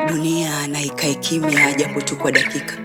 dunia na ikae kimya japo tu kwa dakika.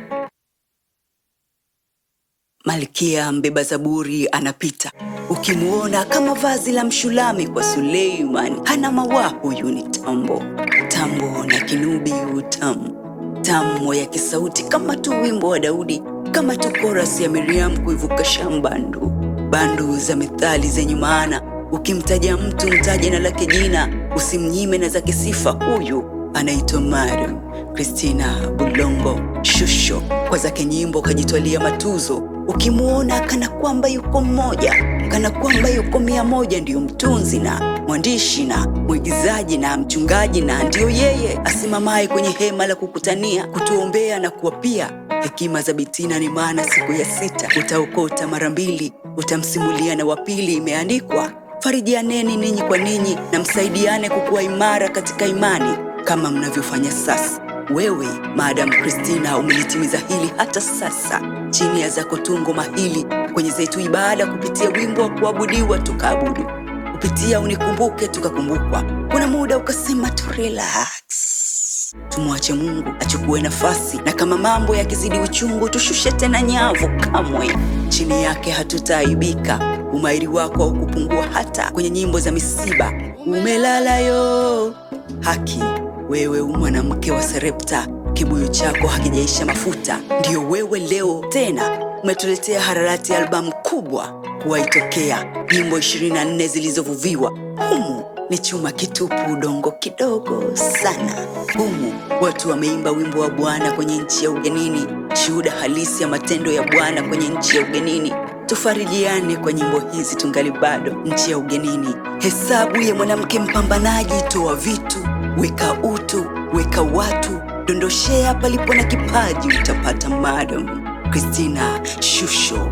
Malkia mbeba zaburi anapita, ukimuona kama vazi la Mshulami kwa Suleiman. Hana mawaa, huyu ni tambo, tambo na kinubi utamu, tamu ya kisauti kama tu wimbo wa Daudi, kama tu korasi ya Miriam kuivuka shambandu, bandu za methali zenye maana. Ukimtaja mtu mtaje na lake jina, usimnyime na zake sifa. Huyu anaitwa Mariam Christina Bulongo Shusho, kwa zake nyimbo kajitwalia matuzo. Ukimuona kana kwamba yuko mmoja, kana kwamba yuko mia moja. Ndiyo mtunzi na mwandishi na mwigizaji na mchungaji, na ndiyo yeye asimamaye kwenye hema la kukutania, kutuombea na kuwapia hekima za Bitina. Ni maana siku ya sita utaokota mara mbili, utamsimulia na wapili. Imeandikwa, farijianeni ninyi kwa ninyi na msaidiane kukuwa imara katika imani kama mnavyofanya sasa. Wewe Madam Christina umelitimiza hili hata sasa, chini ya zako tungo mahili kwenye zetu ibada, kupitia wimbo wa kuabudiwa tukaabudu, kupitia unikumbuke tukakumbukwa. Kuna muda ukasema tu relax, tumwache Mungu achukue nafasi, na kama mambo yakizidi uchungu tushushe tena nyavu. Kamwe chini yake hatutaaibika. Umahiri wako haukupungua hata kwenye nyimbo za misiba. Umelala yo haki wewe u mwanamke wa Sarepta, kibuyu chako hakijaisha mafuta. Ndiyo wewe leo tena umetuletea hararati ya albamu kubwa kuwaitokea, nyimbo 24 zilizovuviwa. Humu ni chuma kitupu, udongo kidogo sana. Humu watu wameimba wimbo wa Bwana kwenye nchi ya ugenini, shuhuda halisi ya matendo ya Bwana kwenye nchi ya ugenini. Tufarijiane kwa nyimbo hizi tungali bado nchi ya ugenini. Hesabu ya mwanamke mpambanaji, toa vitu weka utu, weka watu, dondoshea palipo na kipaji, utapata. Madam Christina Shusho.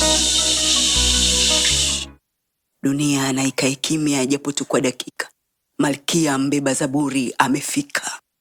Shhh. Dunia na ikae kimya japo tu kwa dakika. Malkia mbeba zaburi amefika.